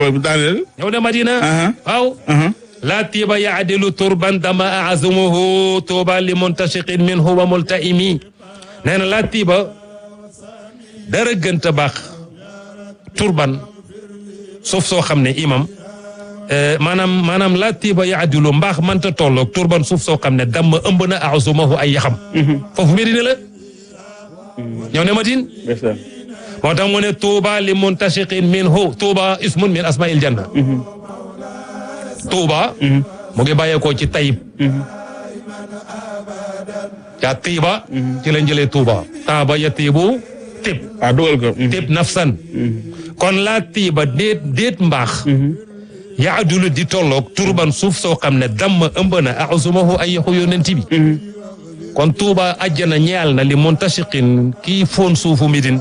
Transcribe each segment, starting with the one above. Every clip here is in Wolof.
daaneel. ñëw na Madina Aha. waaw aha laa tiiba yaadilu turban dama azumuhu tuuba li muntashiqin minhu wa multaimi nee na laa tiiba dara gënta baax turban suuf soo xam ne imam eh, maanaam maanaam laa tiiba yaadilu mbaax mënta tolloog turban suuf soo xam ne dama ëmb na azumahu ay yaxam foofu Medina la ñëw ne Madina ndeysaan. moo tax mu ne tuuba li muntashiqin minhu tuuba ismun min asmail janna tuuba mu ngi bàyyeekoo ci tayib yaa tiiba ci lañ jëlee tuuba taaba ya tiibu tib ah dugal ko. tib nafsan kon laa tiiba déet déet mbaax yaadulu di tolloog turban suuf soo xam ne damm ëmb na axusumahu ay yaxu yonent bi kon tuuba ajjana ñeel na li muntashiqin kii foon suufu midin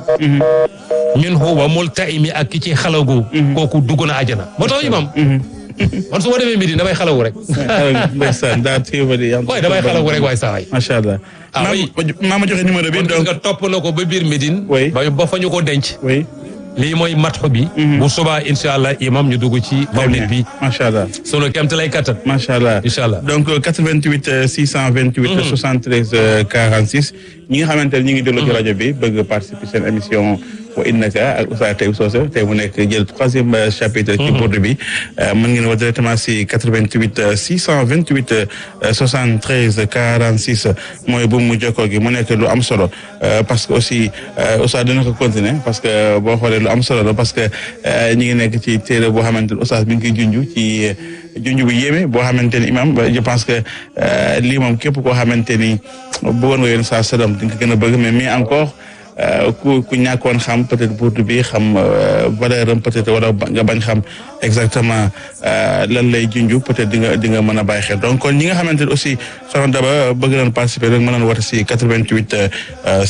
min huwa multaimi ak ki ci xalagu kooku dugg na ajjana moo tax imam man su ma demee midin damay xalagu rek ndeysaan daa tiiba di. waaye damay xalagu rek waaye saa waay macha allah. Ah, maa oui. maa ma joxe numéro bi kon gis donc. nga topp na ko ba biir midin Oui. ba ba fa ñu ko denc oui. lii mooy matxu bi bu subaa incha allah imam ñu dugg ci mawlid bi macha allah. sunu kemt lay kattan macha allah Incha allah. donc euh, 88 euh, 628. 73 euh, 46. ñi nga xamante ne ñu ngi déglu ci rajo bi bëgg participer seen émission wa innaka ak Oustaz Taïb Socé tey mu nekk jël troisième euh, chapitre. ci bourde bi euh, mën ngeen wax directement si 88 euh, 628 euh, 73 46 mooy bu mu jokkoo gi mu nekk lu am solo euh, parce que aussi euh, Oustaz dina ko continuer parce que boo xoolee lu am solo la parce que euh, ñi ngi nekk ci téere boo xamante ne Oustaz mi ngi koy junj ci. junj bu yéeme boo xamante ni imam ba- je pense que euh, lii moom képp koo xamante ni bëggoon nga yoon saa salaam di nga ko gën a bëgg mais mais encore euh, ku ku ñàkkoon xam peut-être burdu bi xam euh, valeur am peut-être wala ba- nga bañ xam exactement euh, lan lay junj peut-être di nga di nga mën a bàyyi xel donc kon ñi nga xamante ni aussi soxna Daba bëgg nañ participer rek mën nañ woote si 88 euh,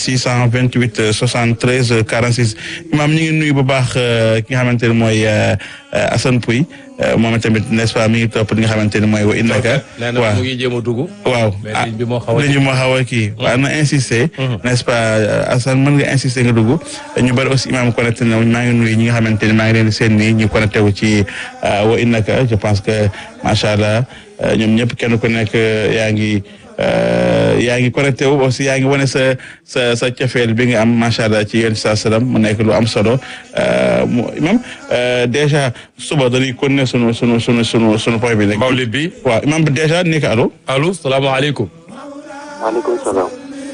628 euh, 73 46 imam ñi ngi nuyu bu baax euh, ki nga xamante ni mooy euh, euh, Assane Pouy euh, moom tamit n'est-ce pas mi ngi topp li nga xamante ni mooy wa innaka nee na waaw mu ngi jéem a dugg waaw mais ah ligne bi moo xaw a ligne bi moo xaw a kii waaw na insister n'est-ce pas euh, Assane mën nga insister nga dugg ñu bari aussi imam connecté na maa ngi nuyu ñi nga xamante ni maa ngi leen di seen nii ñu connecté wu ci euh, wa innaka je pense que macha allah euh, ñoom ñëpp kenn ku nekk euh, yaa ngi euh, yaa ngi connecté wu aussi yaa ngi wane sa sa sa cofeel bi nga am macha allah ci yéen saa salaam mu nekk lu am solo euh, mu imam euh, déjà suba dañuy continuer sunu sunu sunu sunu sunu point bi nekk. mawlid bi waaw imam bi déjà nekk allo. allo salaamaaleykum maaleykum salaam.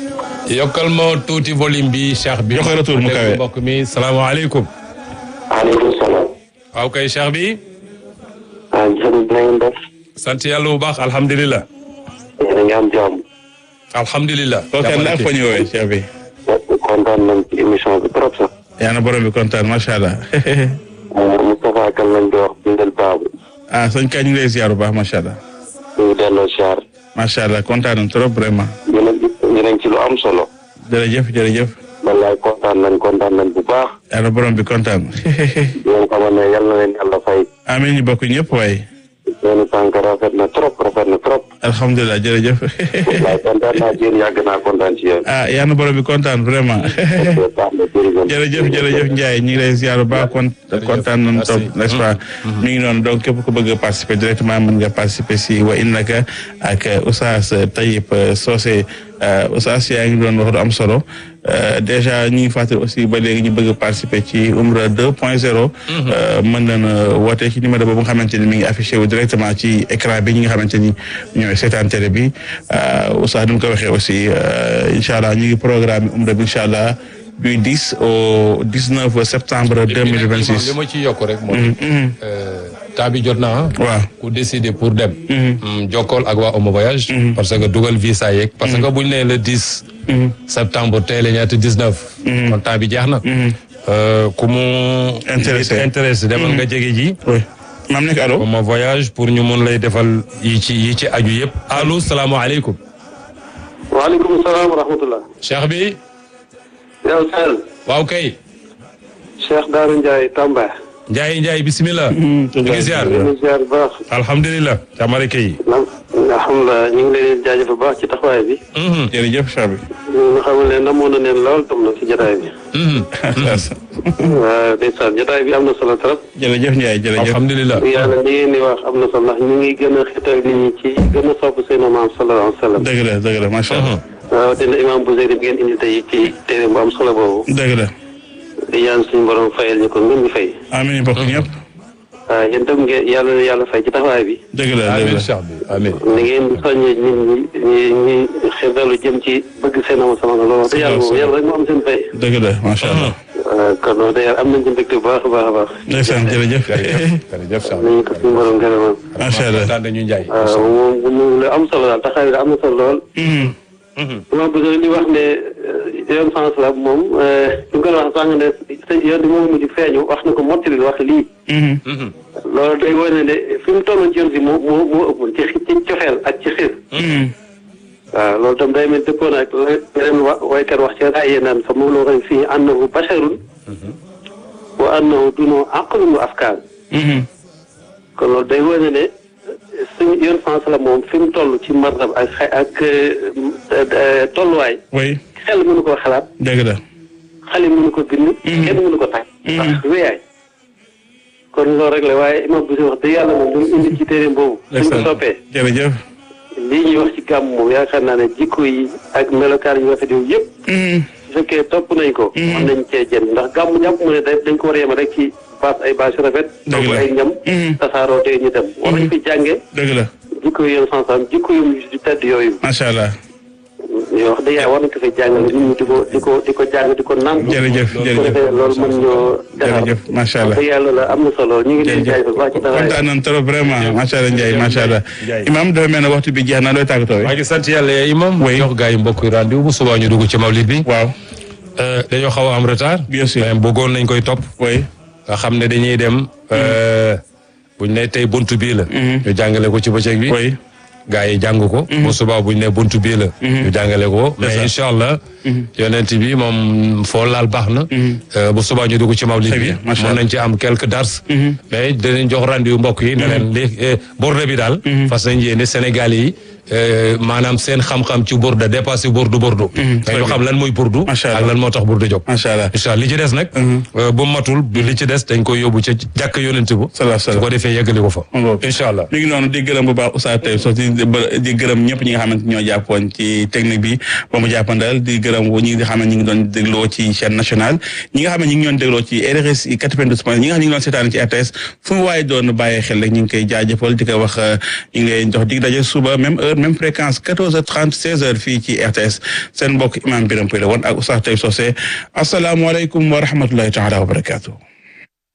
yokkal ma tuuti volume bi cheikh bi Joxe retour mu kawe. mbokk mi salaamaaleykum maaleykum salaam. waaw kay cheikh bi ah jërëjëf na ngeen def. sant yàlla bu baax alhamdulilah yéen a ngi am jàmm. alhamdulilah kooku kan la ak fa ñu woowee chef bi. kontaan nañ ci émission bi trop sax. yaa na borom bi kontaan macha allah. Moustapha Kane lañ di wax bindal baabu. ah sëñ Ka ñu ngi lay ziar bu baax macha allah. ñu ngi delloo siyaar. macha allah kontaan nañ trop vraiment. yéen a ngi yéen a ngi ci lu am solo. jërëjëf jërëjëf. wallaay kontaan nañ kontaan nañ bu baax. yaa na borom bi kontaan. yéen xamal ne yal na leen yàlla fay. amiin ñu bokk ñëpp waaye. seen tànk rafet na trop rafet na trop. alhamdulilah jërëjëf. wallaay kontaan naa ci yéen yàgg naa kontaan ci yéen. ah yaa na borom bi kontaan vraiment. baax na jërëjëf. jërëjëf jërëjëf Ndiaye ñu ngi lay ziar bu baax kon kontaan nañu merci. trop n'est-ce pas. mi ngi noonu donc képp ku bëgg a participer directement mën nga participer si wa innaka ak Oustaz Taïb Socé Oustaz yaa ngi doon wax lu am solo Euh, déjà ñu ngi fàttali aussi ba léegi ñu bëgg a participer ci Umra 2.0. mën nañu woote ci numéro boobu nga xamante ni mi ngi affiché wu directement ci écran bi ñi nga xamante ni ñooy seetaan télé bi Oustaz ni mu ko waxee aussi euh, incha allah ñu ngi programme Umra bi incha allah. du 10 au 19 septembre li 2026. ma ci yokk rek mooy temps bi jot na waaw ku décider pour dem Mm, jokkool ak waa Omo Voyage parce que dugal visa yeeg parce que buñ nee le 10 septembre tey la ñaata 19 kon temps bi jeex na Euh, ku mu Intéressé. intéressé demal nga jege ji oui maam nekk allo. Omo Voyage pour ñu mun lay defal yi ci yi ci aju yëpp allo salaamaaleykum waaleykum salaam wa rahmatullah. cheikh bi yow Sall. waaw kay Cheikh Darou Ndiaye Tamba. Ndiaye Ndiaye bisimilah. ñu ngi ziar ñu ngi ziar bu baax. alhamdulilah. Camara Kay. alhamdulilah ñu ngi leen di jaajëf bu baax ci taxawaay bi. jërëjëf Cheikh bi. ñu xamal ne namoon na leen lool tam na ci jotaay bi. waaw ndeysaan jotaay bi am na solo trop. jërëjëf Ndiaye jërëjëf. alhamdulilah. yàlla li ngeen di wax am na solo ndax ñu ngi gën a xital nit ñi ci gën a sopp seen maam sallallahu alayhi wa sallam. dëgg la dëgg la macha allah. waaw dina imaam bu Zeydi bi ngeen indi tey ci téere bu am solo boobu. dëgg la. di ñaan suñu borom fayal ñu ko ngeen ñu fay. amiin bokk ñëpp. waaw yéen tam ngeen yàlla na yàlla fay ci taxawaay bi. dëgg la dëgg amiin la. Cheikh bi amiin. ni ngeen di soññee nit ñi ñi ñi xirtalu jëm ci bëgg seen am sama loolu wax dëgg yàlla moom yàlla rek moo am seen fay. dëgg la macha allah. waaw kon wax dëgg yàlla am nañ ci mbégte bu baax a baax a baax. ndeysaan jërëjëf. jërëjëf jërëjëf Cheikh bi. nañu ko suñu borom gërëmal. macha allah. kontaan nañu Ndiaye. waaw moom moom lu am solo daal taxawaay bi am na solo lool. dama bëgg li wax ne yoon sens la moom ñu ko wax sànq ne yoon bi moom mujj feeñu wax na ko mottali wax lii. loolu day wane ne fi mu tolloon ci yoon si moo moo moo ëppoon ci ci cofeel ak ci xiir. waaw loolu tam day mel dëppoon ak la beneen wa waykat wax ci raayee naan fa moom la waxee fii annahu basharun wa annahu dunoo aqlun wa afkaan kon loolu day wane ne suñu yoon sens la moom fi mu toll ci martab ak xa ak tolluwaay oui xel mënu ko xalaat dëgg la. xale mënu ko bind kenn mënu ko tàgg ndax wéyaay kon loolu rek la waaye imam bu si wax dëgg yàlla moom lu mu indi ci téere boobu suñ ko soppee jërëjëf. lii ñuy wax ci gàmm moom yaakaar naa ne jikko yi ak melokaan yu rafet yooyu yëpp su fekkee topp nañ ko mën nañ cee jën ndax gàmm jàpp mu ne da dañ ko war a yema rek ci baas ay baas yu rafet Dëgg togg la. ay ñam tasaaroo te ñu dem war nañ fi jànge dëgg la jikko yi yéen sansam jikko yu di tedd yooyu macha allah. yoo wax dëgg yàlla war nañ ko fi jàngale nit ñi di ko di ko di ko jàng di ko nàmp jërëjëf su ko jërëjëf defee loolu mën ñoo defar jërëjëf macha allah. dëgg yàlla la am na solo ñu ngi leen jërëjëf jaay bu baax ci taxawaay kontaan nañ trop vraiment macha allah Ndiaye macha allah. Ndiaye. Imaam dafa mel ne waxtu bi jeex na looy tàggatoo maa ngi sant yàlla yaa imam. Oui. jox gars yi mbokk yi rendez-vous bu subaa ñu dugg ci mawlid bi. waaw Euh, dañoo xaw a am retard. Bien sûr. mais bëggoon nañ koy topp. oui nga xam ne dañuy dem. euh, buñ ne tey buntu bii la. ñu jàngale ko ci bëccëg bi. oui gaa yi jàng ko. bu subaa buñ ne buntu bii la. ñu jàngale ko mais incha allah. yonent bi moom foo laal baax na. Euh, bu subaa ñu dugg ci mawlid Très bi. bien, macha mën allah. nañ ci am quelques dars. mais dinañ jox rendez-vous mbokk yi. ne leen li eh, borde bi daal. fas nañ yéene Sénégal yi. euh, maanaam seen xam-xam ci burde dépassé burdu burdu. très dañu xam lan mooy burdu. Macha ak allah. lan moo tax burdu jóg. macha allah. incha allah li ci des nag. euh, bu matul li ci des dañ koy yóbbu ca jàkk yonent bu. salaam su salaam. ko defee yeggali ko fa. ngoog. incha allah. mi ngi noonu di gërëm bu baax Oustaz Taib Socé di di gërëm ñëpp ñi nga xamante ñoo jàppoon ci technique bi ba mu jàppandal di gërëm ñi nga xam ne ñi ngi doon dégloo ci chaîne nationale ñi nga xam ne ñi ngi doon dégloo ci RRSI 92 point ñi nga xam ne ñi ngi doon seetaan ci RTS fu mu waaye doon bàyyee xel rek ñu ngi koy jaajëfal di ko wax ñu ngi lay jox dig daje suba même heure même fréquence 14h30 16h fii ci RTS seen mbokk imam Biram Pouy la woon ak Oustaz Taib Socé asalaamualeykum wa rahmatullahi taala wa barakatuh